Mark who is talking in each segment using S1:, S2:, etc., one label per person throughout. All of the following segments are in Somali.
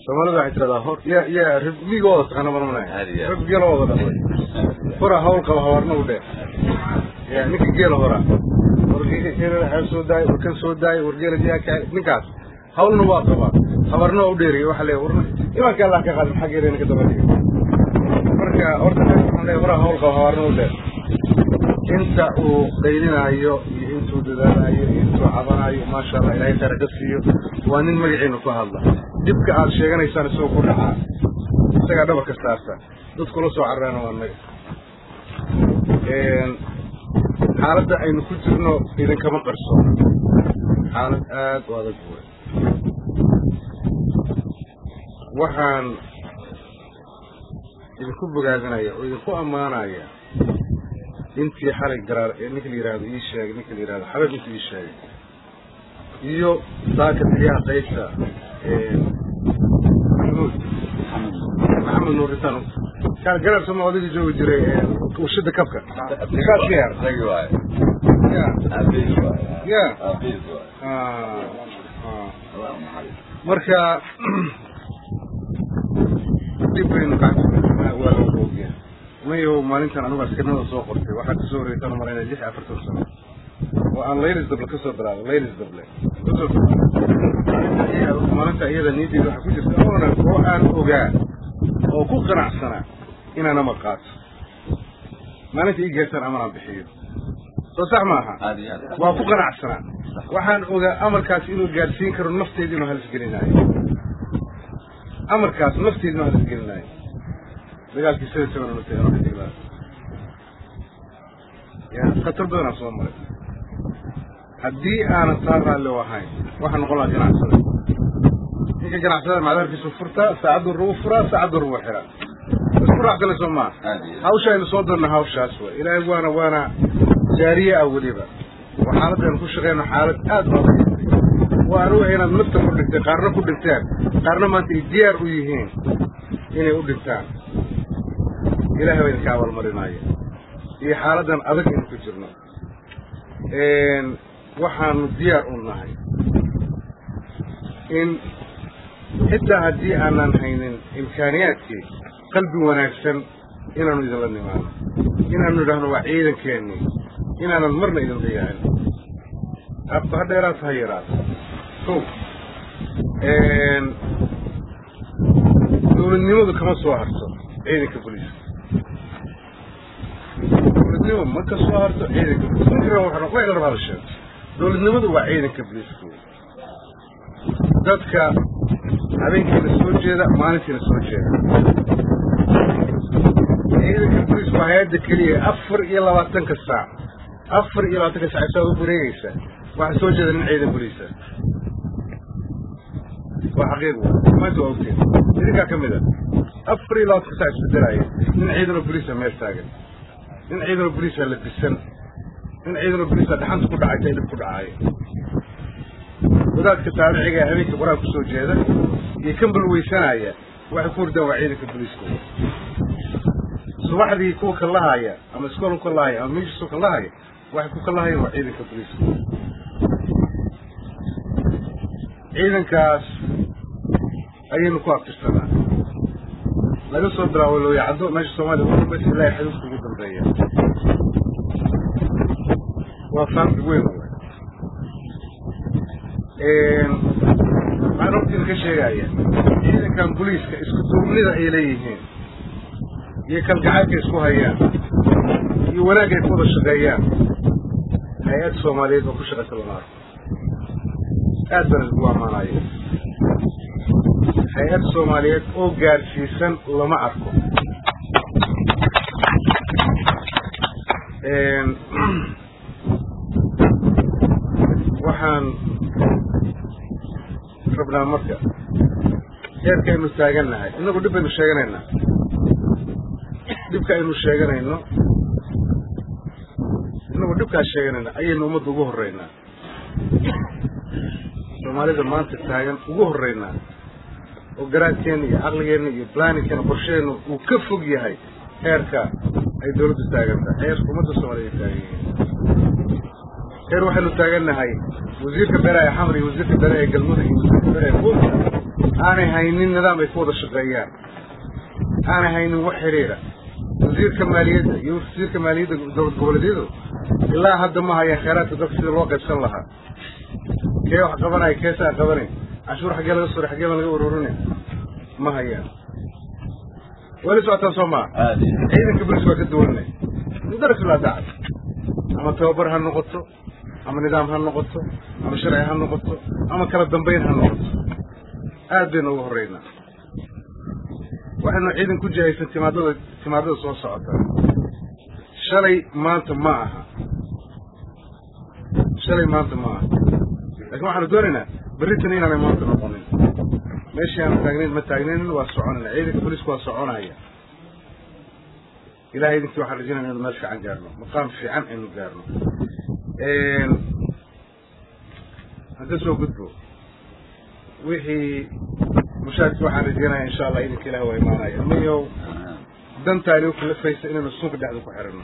S1: soomaalida waxay tiradaa hor ya ya ribmigooda taqaana marmanaya
S2: Aad iyo aad.
S1: rib geelooda dhaqday hora hawl qaba hawarna u dheer ya ninka geela hora wargeela soo daay warkan soo daay wargeela jiyaa ka ninkaas hawlna waa qabaa habarna waa u dheeriya waxaa leeyahay warna imanka allah ka qaadin xaggeeda ninka daba dhiga marka horta waxaan leeyahay hora hawl qaba hawarna u dheer inta uu qaylinaayo iyo intuu dadaalayo iyo intuu cabanayo maasha allah ilaahay khayr ka siiyo waa nin magaciina ku hadla dhibka aad sheeganaysaan isagoo ku dhacaa isagaa dhabarka saarta dadkula soo carreena waa naga xaaladda aynu ku jirno idinkama qarsoona xaalad aad u adag wey waxaan idinku bogaadinaya oo idinku ammaanaya intii xalay garaar ee ninka la yihahdo ii sheegay ninka la yihahdo xabab inta ii sheegay iyo saaka taliyaha qaybta maxamuud maxamed nuuritaan kaan garaar sama odayga joogi jiray warshada kabka kaas yar
S2: Tagi waaye.
S1: ya
S2: Aabihiis waaye.
S1: ya
S2: Aabihiis waaye.
S1: ah, ah.
S2: Allah ha naxariisto.
S1: marka dib baynu gacanta waa loo roogiya mayo maalintan anigu askarnimada soo qortay waxaa kasoo horeysan marayna lix iyo afartan sano oo aan laylis dable kasoo bilaabay laylis dable kasoo bilaabay maalinta iyada niyadeeda waxaa ku jirta oonan oo aan ogaa oo ku qanacsanaa inaan amar qaato maalinta ii geertaan amaraan bixiyo soo sax maaha
S2: Aad iyo aad.
S1: waa ku qanacsanaa waxaan ogaa amarkaas inuu gaadhsiin karo nafteeda inuu halis gelinaayo amarkaas nafteeda inuu halis gelinaayo dagaalkii sida seven nutay oo xidhiidha ya khatar badanaa soo maray haddii aanan taa raalli u ahayn waxaa noqon lahaa ganacsada ninka ganacsada macdaarkiisu furtaa saacaddu rugu furaa saacaddu rugu xiraa isku raacsana soo maa
S2: Aad iyo aad.
S1: hawsha aynu soo darna hawshaas way ilaahay waana waana jaariye ah weliba oo xaaladaynu ku shaqeyno xaalad aad u adag waa anigu inaad nafta ku dhigtay qaarna ku dhinteen qaarna maanta ay diyaar u yihiin inay u dhintaan ilaahay baa idinka abaalmarinaya iyo xaaladan adag aynu ku jirno waxaanu diyaar u nahay in xitaa haddii aanan haynin imkaaniyaadkii qalbi wanaagsan inaanu idinla nimaano inaanu idhaahno waa ciidankeennii inaanan marna idin dayacin abba ha dheeraata ha yaraata ko dowladnimadu kama soo harto ciidanka booliiska dowladnimo ma ka soo harto ciidanka booliiska waa la rabaa la sheego dowladnimadu waa ciidanka booliiska wey dadka habeenkiina soo jeeda maalintiina soo jeeda ciidanka booliis waa hay-adda keliya afar iyo labaatanka saac afar iyo labaatanka saac isaad u wareegaysa waxaa soo jeeda nin ciidan booliisa waa xaqiiq wa maanta waa ogteen idinkaa ka mid a afar iyo labaatanka saac isbedelaya nin ciidanoo booliisa meel taagan nin ciidanoo booliisa labisan nin ciidanoo booliisa dhaxanta ku dhacaysa dhib ku dhacaayo wadaadka taabiciga ee habeenka qur-aan kusoo jeeda iyo kan balweysanaya waxay ku hurdaan waa ciidanka booliiska subaxdii kuwa kalahaya ama iskool kalahaya ama meeshiisu kalahaya waxay ku kalahayaan waa ciidanka booliiska ciidankaas ayaynu ku abtirsanaa laga soo bilaabo looyacaddo meesha soomaaliya ugu dambaysa ilaa xuduudka ugu dambeeya waa faamki weyn waxaan hortiina ka sheegaya ciidankan booliiska isku duubnida ay leeyihiin iyo kalgacaylka isku hayaan iyo wanaag ay ku wada shaqeeyaan hay-ad soomaaliyeed oo ku shaqaysa lama arko aad baan isku ammaanaya hay-ad soomaaliyeed oo gaadhsiisan lama arko waxaan rabnaa marka heerkaynu taagannahay innagu dhib baynu sheeganaynaa dhibka aynu sheeganayno innagu dhibkaas sheeganayna ayaynu ummadda ugu horreynaa soomaalida maanta taagan ugu horreynaa oo garaadkeenna iyo caqligeenna iyo blaningkeena qorsheenna uu ka fog yahay heerka ay dawladdu taagantahay heerka ummadda soomaaliya ay taagan yihiin heer waxaynu taagannahay wasiirka beeraha ee xamar iyo wasiirka beeraha ee galmudug iyo wasiirka beeraha ee puntland aanay haynin nidaam ay ku wada shaqeeyaan aanay haynin wax xidhiidha wasiirka maaliyadda iyo wasiirka maaliyadda dowlad goboleedyadu ilaa hadda ma hayaan kheyraadka dalka sida loo qaybsan lahaa kee wax qabanaya keesaa qabanayn cashuur xaggee laga suray xaggee baan laga ururinay ma hayaan weli socotaan soo maa
S2: aad iyo
S1: ciidanka bolis waa ka duwanay mudaras laa dacad ama tababar ha noqoto ama nidaam ha noqoto ama sharci ha noqoto ama kala dambayn ha noqoto aad baynu ugu horreynaa waxaynu ciidan ku jihaysan timaadada timaadada soo socota shalay maanta ma aha shalay maanta ma aha laakiin waxaanu doonaynaa berritan inaanay maanta noqonin meeshii aanu taagnayn ma taagnayn waa soconayna ciidanka bolisku waa soconaya ilahay idinkii waxaan rajaynaya inaynu meel fiican gaarno maqaam fiican aynu gaarno hadda soo gudbo wixii mushaarki waxaan rajaynaya insha allah idinka ilaah waa imaanaya mayow dantaani u kalafaysa inaynu suunka dhexda ku xiranno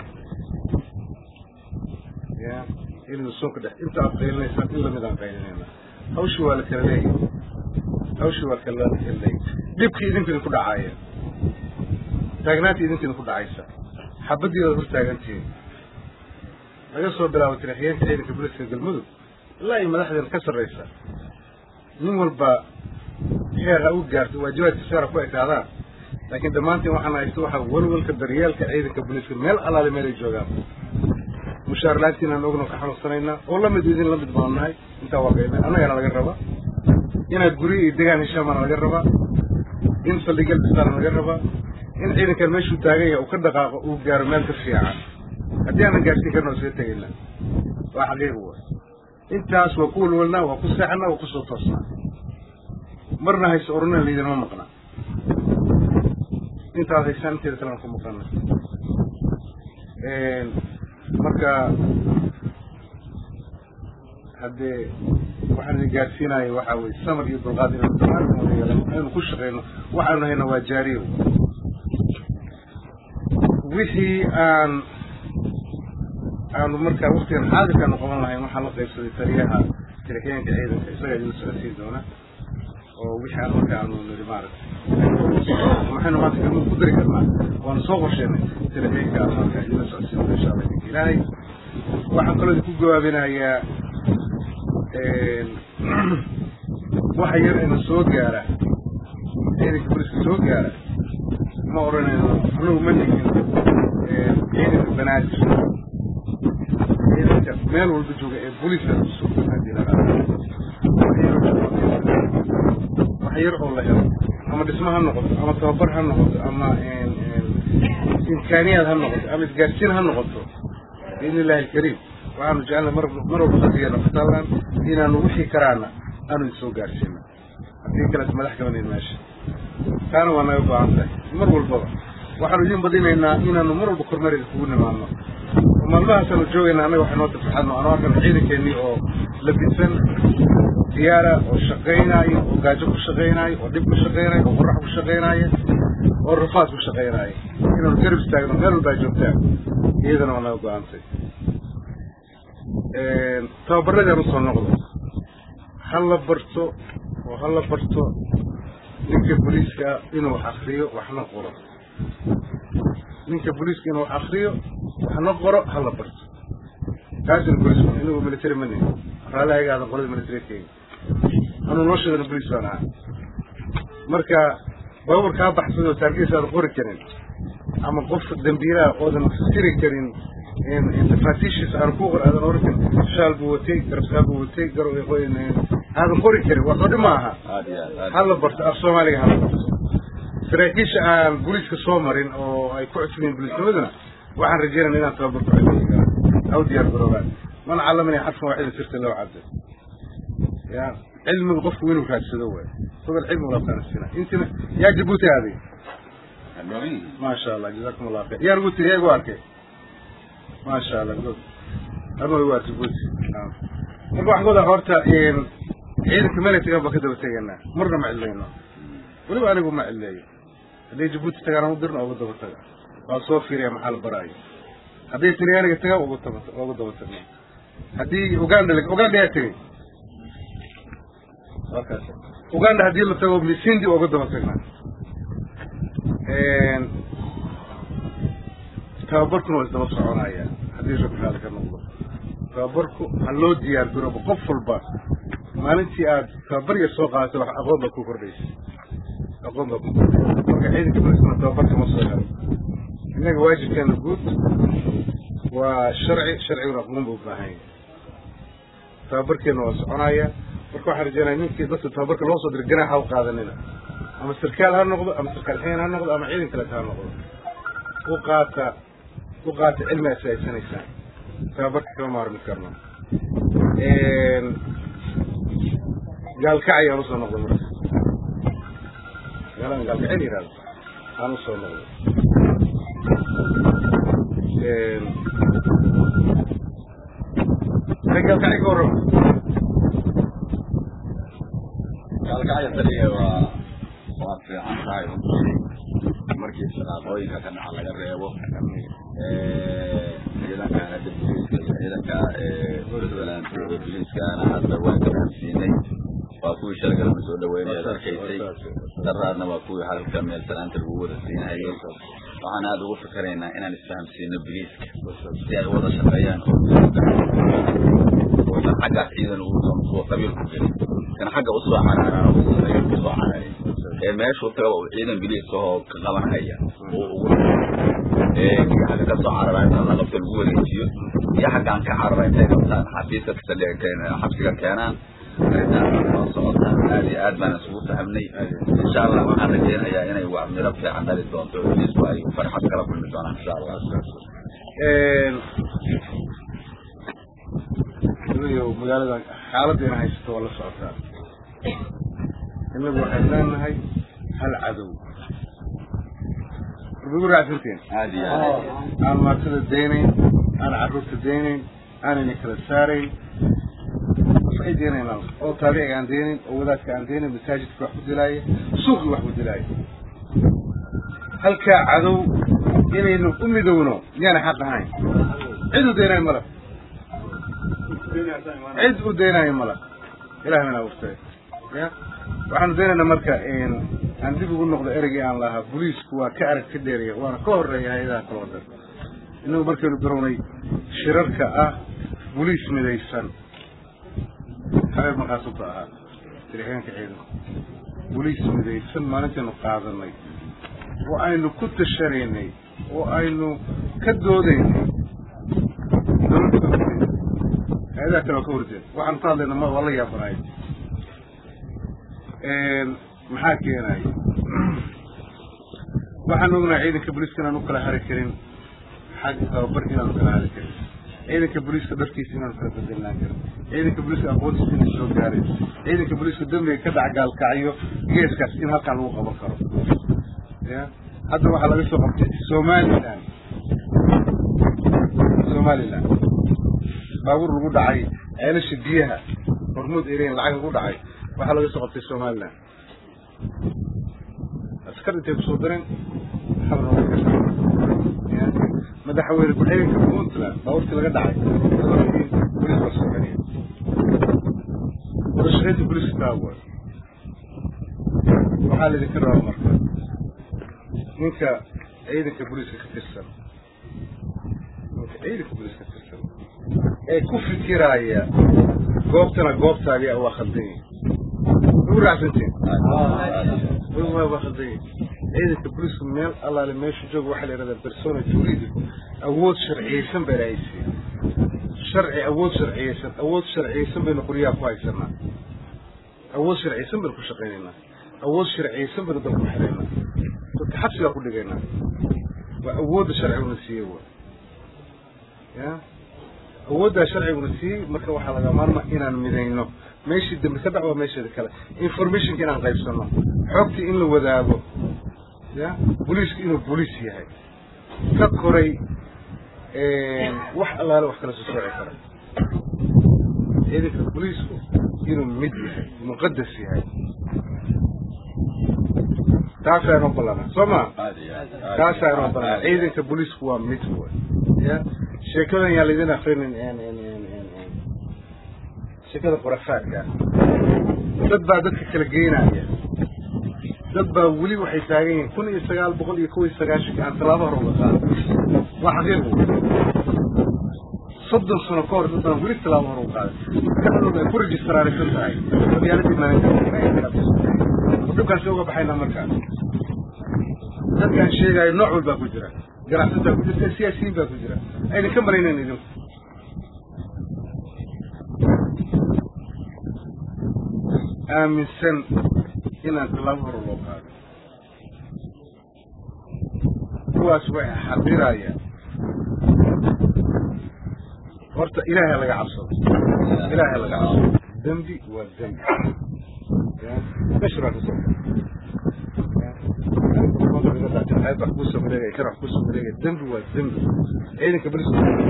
S1: ya inaynu suunka dhex inta aad qaylinaysaan in lamid aan qaylinayna hawshii waa la kala leeyahy hawshii waa kala kala leeyahy dhibkii idinku idinku dhacaaya taagnaantii idinku idinku dhacaysa xabadii ood hor taagantihiin laga soo bilaabo tariixyeenka ciidanka booliska galmudug ilaa iyo madaxdeena ka sarraysa nin walba heer ha u gaarto waajibaadka saara ku ekaadaan laakiin dhammaantiin waxaan haysto waxaa walwalka daryeelka ciidanka booliska meel allaale meel ay joogaan mushaar laantiinaan ogno ka xanuunsanaynaa oo lamid idin lamid baanu nahay intaa waa qayna annagana laga rabaa inaad guryo iyo degaan heshaamaana laga rabaa in saldhigyal dhistaana laga rabaa in ciidankan meeshuu taagan yahay uu ka dhaqaaqo uu gaaro meel ka fiican haddii aanan gaarsiin karna waa isaga tegayna waa xaqiiq wa intaas waa ku walwalnaa waa ku seexanaa waa kusoo toosnaa marna hayse orunina laydinama maqna intaad haysaan inteeda kalean ku maqana marka haddee waxaan idin gaarsiinaya waxaa weye samar iyo dulqaad inaynu dhammaantin wada yeelano aynu ku shaqeyno waxaanu hayna waa jaariyo wixii aan aanu markaa waktigan xaadirkaanu qaban lahayn waxaan la qaybsaday taliyaha tariixyeenka ciidanka isagaa idin socodsiin doona oo wixii aan marka aanu niri maaragtay maxaynu maanta galmud ku dari karnaa waanu soo qorsheenay tariixyeenka aan marka idin socodsiin doona insha allah idinka ilaahay waxaan kaloo idinku gawaabinayaa waxa yar ina soo gaara ciidanka boliska soo gaara ma odhanayno anugu ma nigin ciidanka banaadir ciidanka meel walba jooga ee booliska kusoo hadii la wax yar oo la helo ama dhismo ha noqoto ama tababar ha noqoto ama imkaaniyaad ha noqoto ama isgaarsiin ha noqoto biidni illahi alkariim waxaanu jecelna mar mar walba qalbigeena kutaalaan inaanu wixii karaana aanu idin soo gaarsiino haddii kaleet madax kabanayn meesha taana waa naga go-an tahay mar walbaba waxaanu idin badinaynaa inaanu mar walba kormeerida kugu nimaadno oo maalmahaasaanu joogaynaa annaga waxay noo tafaxadno anoo arkan ciidankeenii oo labisan diyaara oo shaqaynaayo oo gaajo ku shaqaynaayo oo dhib ku shaqaynaayo oo qorax ku shaqaynaayo oo rafaad ku shaqaynaayo inaanu garab istaagno meel walbaa joogtaan iyadana waa naga go-aantay tababaradaan usoo noqdo ha la barto oo ha la barto ninka booliiska inuu wax akriyo waxna qoro ninka booliiska inuu wax akriyo waxna qoro ha la barto kaasina booliisku inagu military ma nihin raalli ayaga aadan qolada militarykeega anuu noo sheegana booliis baan ahaa marka baabuur kaa baxsan oo taargiis aadan qori karin ama qof dambiilaha oodan siri karin tafaatiishiisa aan ku qor aadan oran karin shaal buu watay garabsaal buu watay aadan qori karin wax oo dhi ma aha
S2: aad iyo aad aad
S1: ha la barto af soomaaliga ha la barto saraakiisha aan booliiska soo marin oo ay ku cusubeen booliisnimaduna waxaan rajeynaya inaan tababar ku celiyo aw diyaar garoobaan man calamani xadfan waaxida sirta loo cadda ya cilmiga qofku inuu raadsado waay fogal cilmi walaabtaanasina intina yaa jabuuti aaday
S2: Annoying.
S1: maasha allah jazakum allah khayr yaa nagu tiri yaa igu arkay maasha allah good anuu waa jabuuti marka waxaan ku wadaa horta ciidanka meelay tagaan baan ka daba tegaynaa marna ma cidlayno weliba anigu ma cidleeyo hadday jabuuti tagaan ugu dirna ugu daba taga waa soo fiiriya maxaa la baraayo hadday talyaaniga tagaan ugu daba ugu daba tagna haddii uganda uganda yaa tegey waa kaas uganda haddii la tago misindi oga daba tagnaa tababarkuna waa isdaba soconaya haddii rabbi raali ka noqdo tababarku ha loo diyaar garoobo qof walba maalintii aad tababar yar soo qaadato wax aqoon baa ku kordhaysa aqoon baa ku kordhaysa marka ciidanka booliskuna tababarka ma soo helo innaga waajibkeena guud waa sharci sharciguna aqoon buu u baahan yahay tababarkeena waa soconaya marka waxaan rajeynaya ninkii dadka tababarka loo soo diray ganaax ha u qaadanina ama sarkaal ha noqdo ama sarkaal xeen ha noqdo ama ciidan kaleeta ha noqdo u qaata u qaata cilmi aad faa'iidsanaysaan tababarka kama maarmi karno gaalkacay aan usoo noqday marka gaalaan gaalkacay la yihahdo aan usoo noqday gaalkacay ka warrama
S2: gaalkacya taliya waa waa fiican tahay markii shaqaaqooyinka ka dhaca laga reebo ciidanka hadda booliiska iyo ciidanka puntland oo booliiskaana hadda waa gaarsiinay waa kuwii shalgalama soo dhaweynaya arkaysay daraadna waa kuwii halka meel salaanta lagu wada siinayay waxaan aada ugu fikiraynaa inaan isfahamsiino booliiska si ay wada shaqeeyaan oosan xaggaas ciidan uo qabiil ku gelin kan xagga usoo caraaraan oo qabiil kusoo cararay ee meeshuu tagaba uu ciidan biliiska oo ka qabanhaya uu ugu ee kii xagga ka soo carara inta la qabto lagu wareejiyo iyo xaggaan ka carara intay qabtaan xafiiska xabsiga keenaan arrintaas waa socotaan aad iyo aad baan isugu fahamnay insha allah waxaan rajeynayaa inay wax miro fiican dhali doonto biliisku ay farxad kala kulmi doonaan insha allah
S1: magaalada xaaladdeena haysato waa la socotaa innagu waxay leenahay hal cadow ugu raacsanteen
S2: aad iyo aad
S1: aan maatada daynayn aan carruurta daynayn aanayna kala saarayn waxay daynaynaa oo taabiciga aan daynayn oo wadaadka aan daynayn masaajidka wax ku dilaaya suuqii wax ku dilaaya halkaa cadow inaynu u midowno miyaana xaq ahayn cid u daynayo mala cid u daynayo mala ilahi mana abuurtay ya waxaanu daynaynaa marka aan dib ugu noqdo ereygii aan lahaa booliisku waa ka arag ka dheeraya waana ka horeeya hay-adaha kaloo dhan innagu markaynu birownay shirarka ah boliis midaysan habeeb maqaasubta ahaa dirixyaanka ciidanku boliis midaysan maalintaynu qaadanay oo aynu ku tashanaynay oo aynu ka doodaynay hay-adaha kale waa ka horjeed waxaanu ka hadlayna ma waa la yaabanaay maxaa keenaya waxaan ognahay ciidanka booliiska inaan u kala hari karin xag tababar inaan u kala hari karin ciidanka booliiska darkiisa inaan kala bedelnaan karin ciidanka booliiska aqoontiisa inay soo gaareen ciidanka booliiska dembiga ka dhac gaalkacyo geeskaas in halkaan lagu qaban karo ya hadda waxaa laga soo qabtay somaliland somaliland baabuur lagu dhacay ceelasha biyaha hormuud ereyn lacag lagu dhacay waxaa laga soo qabtay somaliland askar intay kusoo dareen madaxweyne ku-xigeenka puntland baabuurtii laga dhacay bolis baa soo celiya wadashaqeynta boliska taawa waxaa laydinka rabaa marka ninka ciidanka booliska ka tirsan ninka ciidanka booliska ka tirsan ee ku fikiraaya goobtana goobtaadii waa khaldan yihin ugu raacsanteen waa khaldan yihin ciidanka booliska meel allaale meesha jooga waxaa la yidhahdaa persona juridico awood sharciyeysan bay lahaysiin sharci awood sharciyeysan awood sharciyeysan baynu qoryaha ku haysanaa awood sharciyeysan baynu ku shaqaynaynaa awood sharciyeysan baynu dalku xiraynaa dadka xabsigaa ku dhigaynaa waa awoodda sharciguna siiyey wa ya awooddaa sharciguna siiyey marka waxaa laga maarma inaan midayno meeshii dambe ka dhac waa meesheeda kale informationka inaan qaybsano xogtii in la wadaago ya booliisku inuu booliis yahay ka koray wax allaale wax kala soo sooci kara ciidanka booliisku inuu mid yahay muqadas yahay taasaa inoo ballanaa soo ma taasaa inoo ballanaa ciidanka booliisku waa mid wa ya sheekadan yaa laydin akrinin sheekada qorafaadka dad baa dadka kala geynaya dad baa weli waxay taagan yihiin kun iyo sagaal boqol iyo kow iyo sagaashanka aan tallaabo hore uga qaado waa xaqiiq soddon sano ka hor dad baan weli tallaabo hore uga qaaday maskaxdooda ay ku rejistaraaraysan tahay qabyaaladii maalinta dhibkaasi uga baxaynaa markaa dadkaan sheegaayo nooc walbaa ku jira ganacsataa ku jirta siyaasiyiin baa ku jira ayna ka maraynayn idinku aaminsan inaan tallaabo hore loo qaado kuwaas way xaqirayaan horta ilaahay laga cabsado ilaahay laga cabsado dembi waa dembi meesha baa kasoo wax kusoo mareegaya kan wax kusoo mareegaya dembi waa dembi ciidanka bolis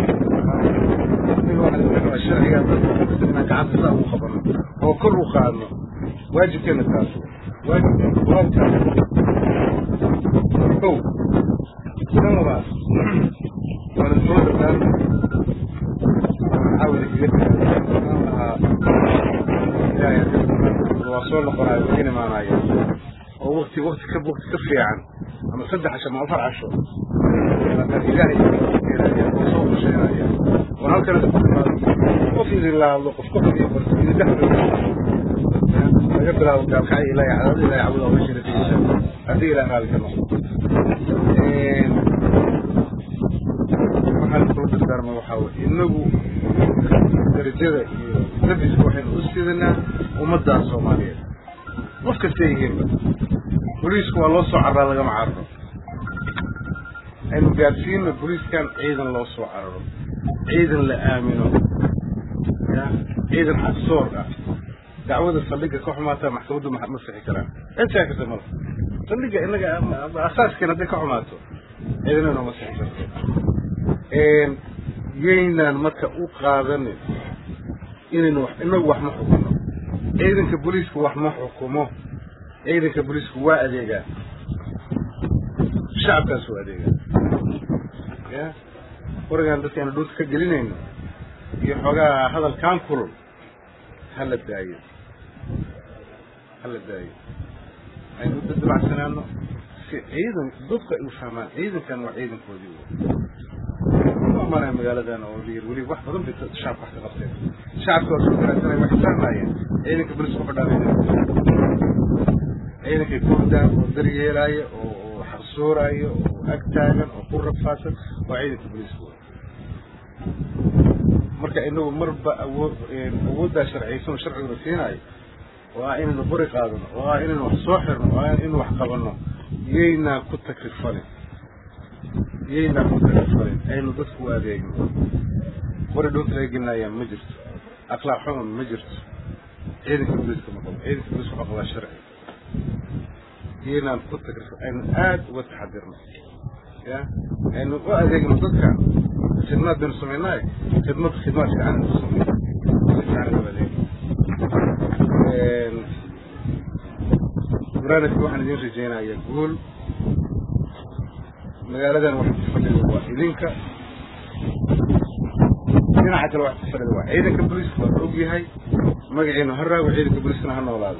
S1: sharciga inaan gacanta saa ugu qabano oo kor u qaadno waajibkeena taas waajibkeena waajibkaas kow tan labaad waana soo dhawaan xawli lahaa ilaahay waa soo noqonayo ka imaanayo oo wakti wakti ka wakti ka fiican ama saddex casho ama afar casho ilaahay oo soo qorsheynaya oo halkan qof idin la hadlo qof qof idin barto idin dhex laga bilaabo gaalkacay ilaahay cadaad ilaahay cabuda oo meesha natiijada haddii ilaah raali ka noqdo waxaan kula dardaarma waxaa weye inagu darajada iyo nabiska waxaynu u sidanaa ummaddaas soomaaliyeed qof kasta yihiinba boliisku waa loo soo carraa lagama cararo aynu gaadsiino boliiskan ciidan loo soo cararo ciidan la aamino ya ciidan xaqsoor ah dacwada saldhigga ka xumaataa maxkamaddu ma sixi karaan cid saa kasta mala saldhigga inaga asaaskeena hadday ka xumaato ciidanana ma sixi karto yaynaan marka u qaadanin inaynu wax inagu wax ma xukuno ciidanka booliisku wax ma xukumo ciidanka booliisku waa adeegaa shacabkaas waa adeegaa ya warigaan dadka aynu dhulka ka gelinayno iyo xoogaa hadalkaan kulul hala daayo hala daayo aynu u dadbacsanaano si ciidan dadku ay u fahmaan ciidankan waa ciidankoodii maanaa magaaladan oo lyir weli wax badan bay shacabka wax ka qabteen shacabka waa soo garaasanaya waxay fahmaayeen ciidanka bolis ku fadhaanay ciidankay ku hordaan oo daryeelaayo oo oo xaqsooraayo oo ag taagan oo ku rafaasan waa ciidanka bolisku marka inagu marba awood awooddaa sharciyaysan oo sharciguna siinaayo oo ah inaynu buri qaadano oo ah inaynu wax soo xirno oo ah inaynu wax qabanno yaynaa ku takrifalin yaynaa ku takrifalin aynu dadku u adeegno bari dhulka laga gelinayaan ma jirto akhlaaq xuman ma jirto ciidanka booliiska ma qabo ciidanka booliiska waxaa qabaa sharci yaynaan ku takrifal aynu aada uga taxadirno ya aynu u adeegno dadka khidmaad baynu samaynaayo khidmad khidmaad fiican aynu samayno si fiican aynu adeegno barnaamijka waxaan idiin rajaynayaa guul magaaladan wax ku fadhida waa idinka dhinaca kale wax ku fadhida waa ciidanka booliiska waa og yahay magaciina ha raago ciidanka booliiskana ha noolaado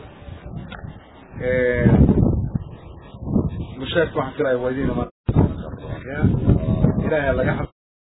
S1: mushaarka waxaan filaya waa idiin imaan ilaahay laga